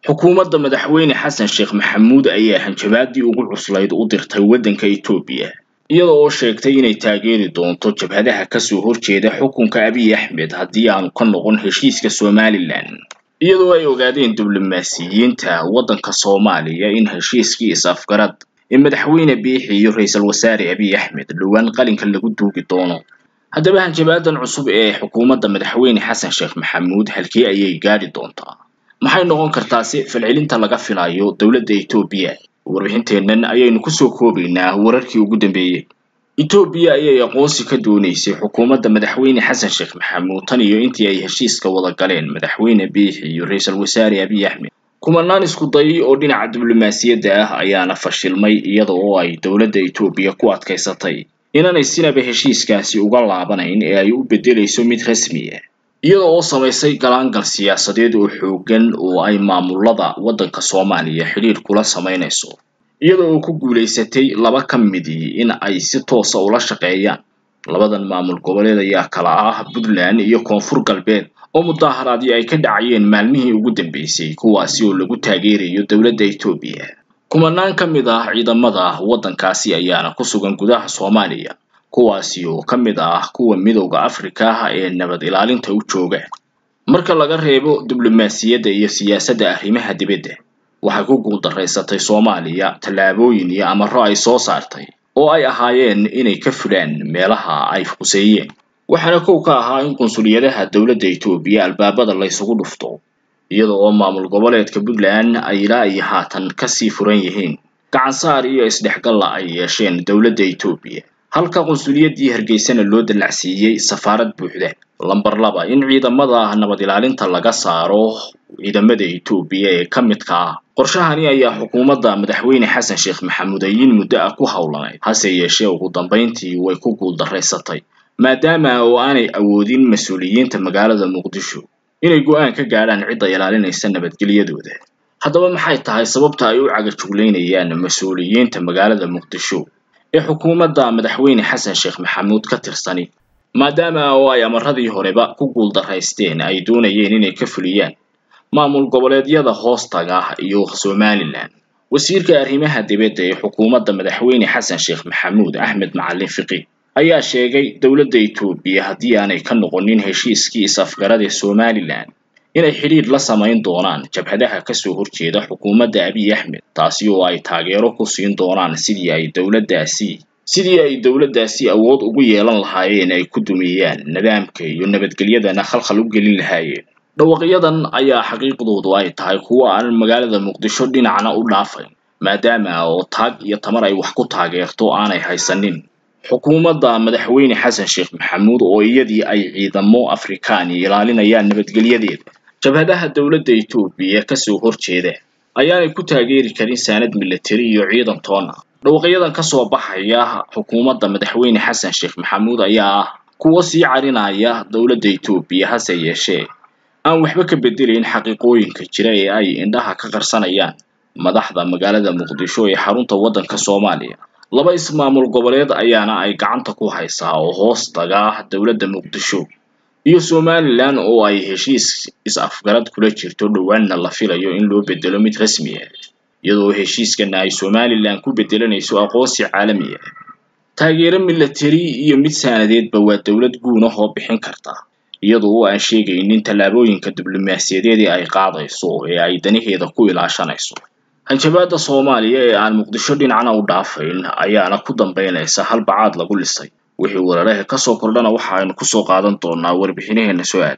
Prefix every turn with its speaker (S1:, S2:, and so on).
S1: xukuumadda madaxweyne xasan sheekh maxamuud ayaa hanjabaadii ugu cuslayd u dirtay waddanka Itoobiya iyada oo sheegtay inay taageeri doonto jabhadaha kasoo horjeeda xukunka Abiy Axmed haddii aanu ka noqon heshiiska Somaliland iyadoo ay ogaadeen diblomaasiyiinta waddanka Soomaaliya in heshiiskii is-afgarad ee madaxweyne Biixi iyo ra'iisul wasaare Abiy Axmed dhowaan qalinka lagu duugi doono haddaba hanjabaadan cusub ee xukuumadda madaxweyne xasan sheekh maxamuud halkee ayay gaadhi doontaa maxay noqon kartaa si falcelinta laga filayo dowladda Itoobiya warbixinteennan ayaynu kusoo koobaynaa wararkii ugu dambeeyey Itoobiya ayay aqoonsi ka dooneysay xukuumadda madaxweyne xasan sheekh maxamuud tan iyo intii ay heshiiska wada galeen madaxweyne Biixi iyo ra'iisul wasaare Abiy Axmed kumanaan isku dayay oo dhinaca diblomaasiyadda ah ayaana fashilmay iyada oo ay dowladda Itoobiya ku adkaysatay inaanay sinaba heshiiskaasi uga laabanayn ee ay u beddelayso mid rasmi ah iyada oo samaysay galaangal siyaasadeed oo xooggan oo ay maamulada waddanka Soomaaliya xiriir kula samaynayso iyada oo ku guulaysatay laba ka midii in ay si toosa ula shaqeeyaan labadan maamul goboleed ayaa kala ah Puntland iyo Koonfur Galbeed oo mudaharaadyo ay ka dhacayeen maalmihii ugu dambeysay kuwaasi oo lagu taageerayo dowladda Itoobiya kumanaan ka mid ah ciidamada waddankaasi ayaana ku sugan gudaha Soomaaliya kuwaasi oo ka mid ah kuwa midowda Afrika ee nabad ilaalinta u jooga marka laga reebo diblomaasiyadda iyo siyaasadda arrimaha dibadda waxay ku guuldareysatay Soomaaliya tallaabooyin iyo amarro ay soo saartay oo ay ahaayeen inay ka fulaan meelaha ay fuseeyeen waxaana kow ka ahaa in qunsuliyadaha dowladda Itoobiya albaabada la isugu dhufto iyada oo maamul goboleedka Puntland ay ilaa iyo haatan kasii furan yihiin gacan saar iyo isdhexgalla ay yeesheen dowladda Itoobiya halka qunsuliyadii Hargeysana loo dallacsiiyey safaarad buuxda lambar laba in ciidamada nabad ilaalinta laga saaro ciidamada Itoobiya ee ka midka ah qorshahani ayaa xukuumadda madaxweyne xasan sheekh maxamuud ayin muddo ah ku howlanayd hase yeeshee ugu dambeyntii way ku guuldareysatay maadaama oo aanay awoodin mas-uuliyiinta magaalada muqdisho inay go'aan ka gaadhaan cidda ilaalinaysa nabadgelyadooda haddaba maxay tahay sababta ay u cagajuglaynayaan mas-uuliyiinta magaalada muqdisho ee xukuumadda madaxweyne xasan sheekh maxamuud ka tirsani maadaama oo ay amaradii horeba ku guuldaraysteen ay doonayeen inay ka fuliyaan maamul goboleedyada hoostaga iyo Somaliland wasiirka arrimaha dibadda ee xukuumadda madaxweyne xasan sheekh maxamuud axmed macalin fiqi ayaa sheegay dowladda Itoobiya haddii aanay ka noqonin heshiiskii is-afgarad ee Somaliland inay xidhiidh la samayn doonaan jabhadaha kasoo horjeeda xukuumadda Abiy Axmed taasi oo ay taageero ku siin doonaan sidii ay dowladdaasi sidii ay dowladdaasi awood ugu yeelan lahaayeen ay ku dumiyaan nidaamka iyo nabadgelyadana khalkhal u gelin lahaayeen dhawaqyadan ayaa xaqiiqdoodu ay tahay kuwo aan magaalada muqdisho dhinacna u dhaafayn maadaama oo taag iyo tamar ay wax ku taageerto aanay haysanin xukuumadda madaxweyne xasan sheekh maxamuud oo iyadii ay ciidamo afrikaani ilaalinayaan nabadgelyadeeda jabhadaha dowladda Itoobiya kasoo horjeeda ayaanay ku taageeri karin saanad militari iyo ciidan toon ah dhawaqyadan kasoo baxaya xukuumadda madaxweyne xasan sheekh maxamuud ayaa ah kuwo sii carinaya dowladda Itoobiya hase yeeshee aan waxba ka bedelayn xaqiiqooyinka jira ee ay indhaha ka qarsanayaan madaxda magaalada muqdisho ee xarunta waddanka Soomaaliya laba ismaamul goboleed ayaana ay gacanta ku haysaa oo hoos taga dowladda muqdisho iyo Somaliland oo ay heshiis is-afgarad kula jirto dhowaanna la filayo in loo bedelo mid rasmi ah iyadoo heshiiskana ay Somaliland ku bedelanayso aqoonsi caalami ah taageero militari iyo mid saanadeedba waa dowlad guun ah oo bixin karta iyadoo oo aan sheegaynin tallaabooyinka diblomaasiyadeed ee ay qaadayso ee ay danaheeda ku ilaashanayso hanjabaadda Soomaaliya ee aan muqdisho dhinacna u dhaafayn ayaana ku dambeynaysa hal bacaad lagu lisay wixii weeraraha ka soo kordhana waxa aynu ku soo qaadan doonaa warbixinaheena soo aad